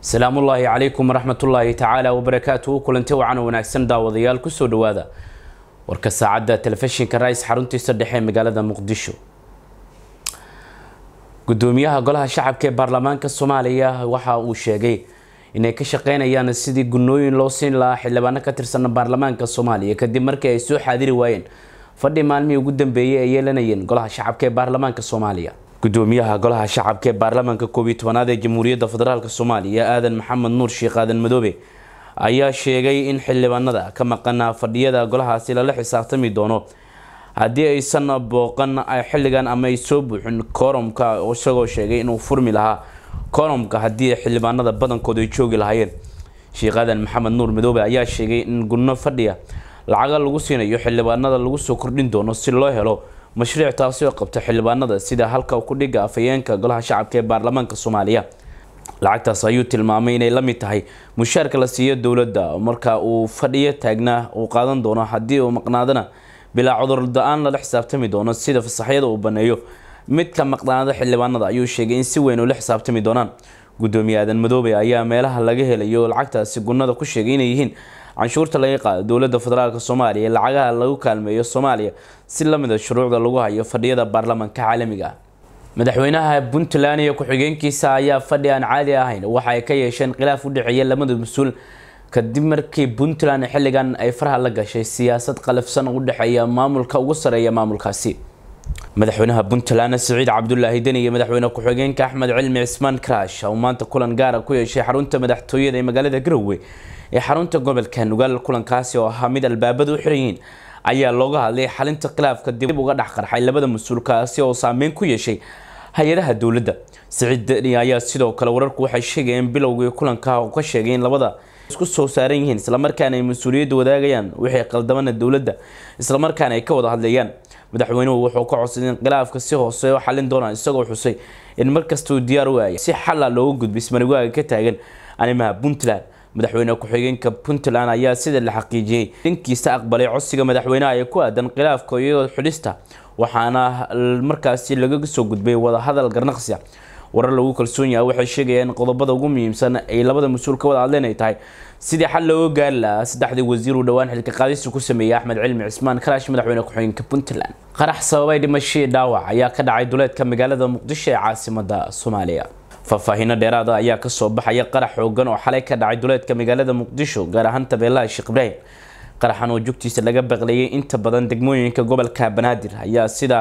asalaamu ullaahi calaykum waraxmatullaahi tacaala wabarakaatuhu kulanti wacan wanaagsan daawadayaal kusoo dhawaada warka saacadda telefishinka rais xaruntiisa dhexe ee magaalada muqdisho gudoomiyaha golaha shacabka ee baarlamaanka soomaaliya waxa uu sheegay inay ka shaqeynayaan sidii gunooyin loo siin lahaa xildhibaano ka tirsan baarlamaanka soomaaliya kadib markii ay soo xaadiri waayeen fadhi maalmihii ugu dambeeyay ay yeelanayeen golaha shacabka ee baarlamaanka soomaaliya gudoomiyaha golaha shacabka ee baarlamaanka koob iyo tobanaad ee jamhuuriyadda federaalk soomaaliya aadan maxamed nuur sheekh aadan madoobe ayaa sheegay in xildhibaanada ka maqana fadhiyada golahaasi lala xisaabtami doono haddii aysan booqan xilligan ama ay soo buuxin kooromka isagoo sheegay inuu furmi lahaa kooromka haddii xildhibaanada badankooda ay joogi lahaayeen sheekh aadan maxamed nuur madoobe ayaa sheegay in gunno fadhiya lacaga lagu siinayo xildhibaanada lagu soo kordhin doono si loo helo mashruuc taasi oo qabta xildhibaanada sida halka ku dhiga afhayeenka golaha shacabka ee baarlamaanka soomaaliya lacagtaas ayuu tilmaamay inay la mid tahay mushaarka la siiyo dowladda marka uu fadhiyo taagnaa uu qaadan doono haddii uu maqnaadana bilaa cudurda-aan lala xisaabtami doono sida fasaxyada uu baneeyo midka maqnaada xildhibaanada ayuu sheegay in si weyn ula xisaabtami doonaan gudoomiye aadan madoobe ayaa meelaha laga helayo lacagtaasi gunada ku sheegay inay yihiin canshuurta laga qaado dowladda federaalk soomaaliya lacagaha lagu kaalmeeyo soomaaliya si lamida shuruucda lagu hayo fadhiyada baarlamaanka caalamiga ah madaxweynaha puntland iyo ku-xigeenkiisa ayaa fadhi aan caadi ahayn waxa ay ka yeesheen khilaaf u dhexeeya lamada mas-uul kadib markii puntland xilligan ay faraha la gashay siyaasad qalafsan u dhexeeya maamulka ugu sareeya maamulkaasi madaxweynaha puntland siciid cabdulaahi deni iyo madaxweyne ku-xigeenka axmed cilmi cismaan karash oo maanta kulan gaara ku yeeshay xarunta madaxtooyada ee magaalada garowe ee xarunta gobolka nugaal kulankaasi oo ahaa mid albaabada u xiran yihiin ayaa looga hadlay xalinta khilaafka dib uga dhex qarxay labada mas-uulkaasi oo saameyn ku yeeshay hay-adaha dowladda siciid deni ayaa sidoo kale wararku waxay sheegayeen bilowgii kulanka oo ka sheegay in labada isku soo saaran yihiin islamarkaana ay mas-uuliyadda wadaagayaan wixii qaldamana dowladda islamarkaana ay ka wada hadlayaan madaxweynuhu wuxuu ka codsaday in khilaafka si hoose u xalin doonaan isagoo xusay in markastuu diyaar u aaya si xalla looga gudbay ismarigaaga ka taagan arrimaha puntland madaxweyne ku-xigeenka puntland ayaa sida la xaqiijiyey dhankiisa aqbalay codsiga madaxweynaha ee ku aadan khilaafka iyo xidhista waxaana markaasi laga soo gudbay wadahadal garnaqsi warar lagu kalsoon yahay waxay sheegayaan in qodobada ugu muhiimsan ay labada mas-uul ka wada hadleen ay tahay sidii xal looga gaari lahaa saddexdii wasiir uu dhowaan xilka qaadista ku sameeyey axmed cilmi cismaan karaash madaxweyne ku-xigeenka puntland qarax sababay dhimashii dhaawac ayaa ka dhacay duleedka magaalada muqdisho ee caasimada soomaaliya faahfaahiino dheeraada ayaa kasoo baxaya qarax xoogan oo xalay ka dhacay duleedka magaalada muqdisho gaar ahaan tabeelaha sheekh ibraahim qaraxan oo jugtiisa laga baqlayay inta badan degmooyinka gobolka banaadir ayaa sida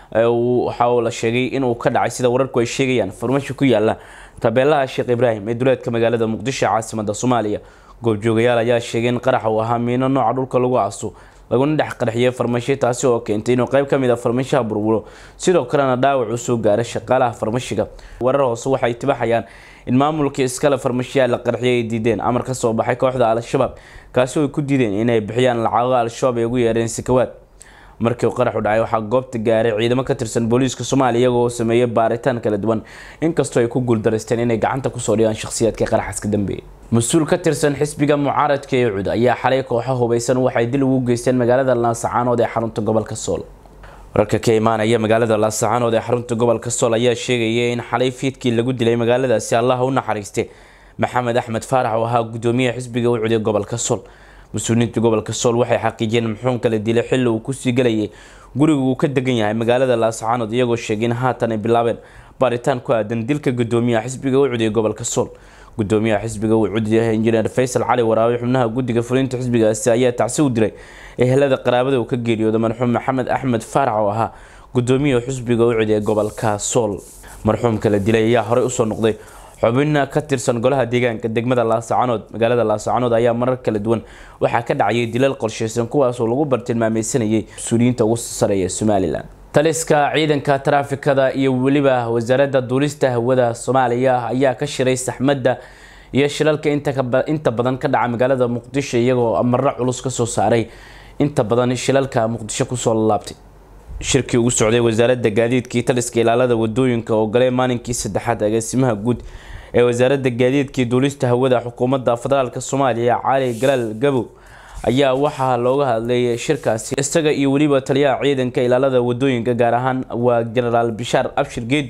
waxa la sheegay inuu ka dhacay sida wararku ay sheegayaan farmasho ku yaala tabeelaha sheekh ibraahim ee duleedka magaalada muqdisho ee caasimada soomaaliya goobjoogayaal ayaa sheegay in qarax uu ahaa miino nooca dhulka lagu aaso laguna dhex qarxiyay farmasho taasi oo keentay inuu qayb kamid a farmashaha burburo sidoo kalena dhaawac uu soo gaara shaqaalaha farmashiga warar hoose waxay tibaxayaan in maamulkii iskale farmashiyaha la qarxiyay ay diideen amar ka soo baxay kooxda al-shabaab kaasi oo ay ku diideen inay bixiyaan lacago al-shabaab ay ugu yeereen sikawaad markii uu qaraxu dhacay waxaa goobta gaaray ciidamo ka tirsan booliiska soomaaliya iyagoo sameeyay baaritaan kala duwan inkastoo ay ku guuldareysteen inay gacanta kusoo dhigaan shakhsiyaadka qaraxaas ka dambeeyay mas-uul ka tirsan xisbiga mucaaradka ee cud ayaa xalay kooxo hubeysan waxay dil ugu geysteen magaalada laasacaanood ee xarunta gobolka sool wararka ka imaanaya magaalada laasacaanood ee xarunta gobolka sool ayaa sheegaya in xalay fiidkii lagu dilay magaaladaasi allaha u naxariiste maxamed axmed faarax oo ahaa gudoomiyaha xisbiga ucud ee gobolka sool mas-uuliyiinta gobolka sool waxay xaqiijiyeen muxuun kala dilay xilli uu kusii galayay guriga uu ka degan yahay magaalada laasacaanood iyagoo sheegay in haatan ay bilaabeen baaritaan ku aadan dilka gudoomiyaha xisbiga ucud ee gobolka sool gudoomiyaha xisbiga ucud injineer faysal cali waraabe xubnaha guddiga fulinta xisbigaasi ayaa tacsi u diray ehelada qaraabada uu ka geeriyooday marxuum maxamed axmed faarax oo ahaa gudoomiyaha xisbiga ucud ee gobolka sool marxuumka la dilay ayaa horey usoo noqday xubina ka tirsan golaha deegaanka degmada laasacaanood magaalada laasacaanood ayaa marar kala duwan waxaa ka dhacayay dilal qorsheysan kuwaasoo lagu bartilmaameysanayay mas-uuliyiinta ugu sareeya somalilan taliska ciidanka taraafikada iyo weliba wasaaradda duulista hawada soomaaliya ayaa ka shiray saxmadda iyo shilalka inta badan ka dhaca magaalada muqdisho iyagoo amaro culus kasoo saaray inta badan shilalka muqdisho kusoo lalaabtay shirkii ugu socday wasaaradda gaadiidkii taliska ilaalada wadooyinka oo galay maalinkii saddexaad agaasimaha guud ee wasaaradda gaadiidkii duulista hawada xukuumadda federaalk soomaaliya cali galaal gabow ayaa waxaa looga hadlay shirkaasi isaga iyo weliba taliyaha ciidanka ilaalada wadooyinka gaar ahaan waa genaraal bishaar abshir geedi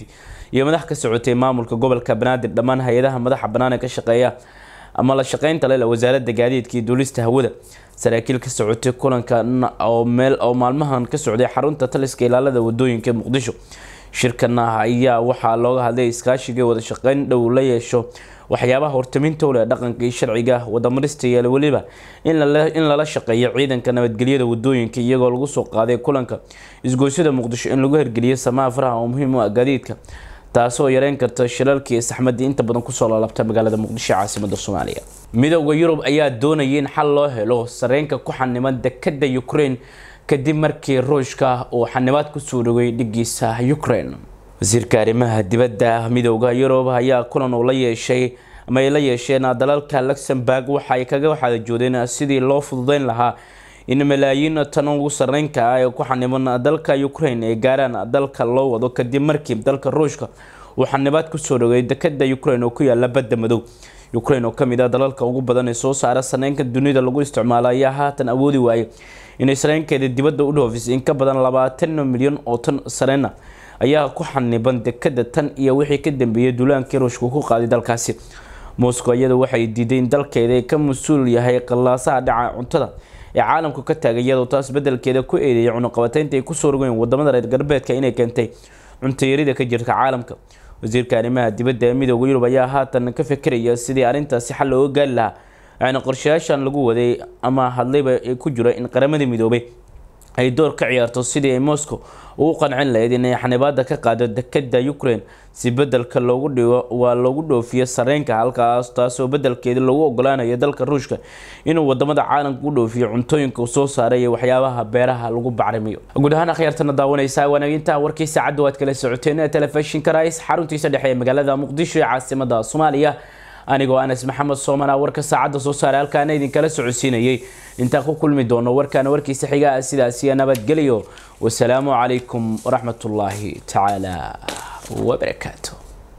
iyo madax ka socotay maamulka gobolka banaadir dhammaan hay-adaha madaxa bannaan ee ka shaqeeya ama la shaqeynta leh wasaaradda gaadiidka iyo duulista hawada saraakiil ka socotay kulanka oo meel oo maalmahan ka socday xarunta taliska ilaalada wadooyinka muqdisho shirkan ayaa waxaa looga hadlay iskaashiga wada shaqeyn dhow la yeesho waxyaabaha hortaminta u leh dhaqanka iyo sharciga wadamarista iyo weliba in lala shaqeeyo ciidanka nabadgelyada wadooyinka iyagoo lagu soo qaaday kulanka isgoysyada muqdisho in lagu hirgeliyo samaha faraha oo muhiim u ah gaadiidka taasoo yareyn karta shilalkii iyo saxmadii inta badan kusoo laalabta magaalada muqdisho caasimada soomaaliya midooda yurub ayaa doonaya in xal loo helo sareenka ku xaniman dekada ukraine kadib markii ruushka uu xanibaad kusoo dhogay dhigiisa ukraine wasiirka arrimaha dibadda midooda yurub ayaa kulan uu la yeeshay ama ay la yeesheen dalalka luxemburg waxa ay kaga waxaadajoodeen sidii loo fududeyn lahaa in malaayiin tan ugu sareynka ah ee ku xaniban dalka ukraine ay gaaraan dalka loo wado kadib markii dalka ruushka uu xanibaad kusoo dhogay dekada ukraine oo ku yaala badda madow ukraine oo kamid ah dalalka ugu badan ee soo saara saneynka dunida lagu isticmaalo ayaa haatan awoodi waayay inay sareenkeeda dibadda u dhoofisay in ka badan labaatan milyan oo tan sareena ayaa ku xaniban dekada tan iyo wixii ka dambeeyay duulaankii ruushka ku qaaday dalkaasi moscow iyada waxay diiday in dalkeeda ay ka mas-uul yahay qallaasaha dhaca cuntada ee caalamku ka taagay iyadoo taas bedelkeeda ku eedeeyay cunuqabateynta ay kusoo rogeen wadamada reer galbeedka inay keentay cuntayarida ka jirta caalamka wasiirka arrimaha dibadda ee midooda yurub ayaa haatan ka fekeraya sidii arrintaasi xal looga gaari lahaa waxaana qorshayaashan lagu waday ama hadlayba ku jira in qaramada midoobay ay door ka ciyaarto sidii ay moscow ugu qancin lahayd inay xanibaada ka qaado dekada ukraine si bedelka loogu dhigo waa loogu dhoofiyo sareenka halkaas taasoo bedelkeeda loogu ogolaanayo dalka ruushka inuu wadamada caalamka u dhoofiyo cuntooyinka soo saaray iyo waxyaabaha beeraha lagu bacrimiyo guud ahaan akhyaartana daawanaysa wanaaginta warkii saacadda waad kala socoteen ee telefishinka rais xaruntiisa dhexe ee magaalada muqdisho ee caasimada soomaaliya anigoo anas maxamed soomana warka saacadda soo saaray halkaana idinkala socodsiinayay intaan ku kulmi doono warkaana warkiisa xigaa sidaasiyo nabadgelyo wasalaamu calaykum waraxmatullaahi tacaala wabarakaatu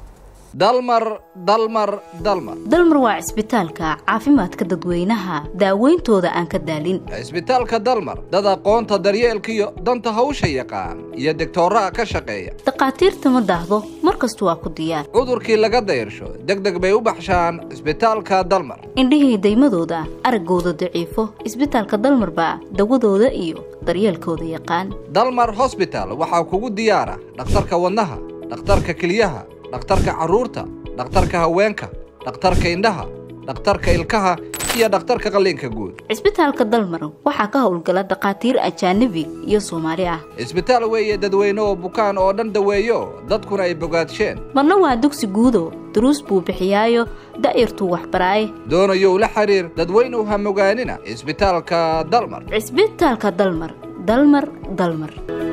dalmar dalmar dalmar dalmar waa cisbitaalka caafimaadka dadweynaha daaweyntooda aan ka daalin cisbitaalka dalmar dad aqoonta daryeelkiyo danta hawsha yaqaan iyo degtooraha ka shaqeeya dhakhaatiirta ma daahdo mar kastu waa ku diyaar cudurkii laga dayrsho deg deg bay u baxshaan cisbitaalka dalmar indhihii daymadooda araggooda daciifo cisbitaalka dalmar baa dawadooda iyo daryeelkooda yaqaan dalmar hosbital waxaa kugu diyaara dhakhtarka wadnaha dhakhtarka keliyaha dhakhtarka carruurta dhakhtarka haweenka dhakhtarka indhaha dhakhtarka ilkaha iyo dhakhtarka qalliinka guud cisbitaalka dalmar waxaa ka howlgala dhakhaatiir ajaanabi iyo soomaali ah cisbitaal weeye dadweyne oo bukaan oo dhan daweeyo dadkuna ay bogaadsheen marna waa dugsi guudo duruus buu bixiyaayo da'yartuu waxbaraaye doonayow la xiriir dadweynuw ha mogaanina cisbitaalka dalmar cisbitaalka dalmar dalmar dalmar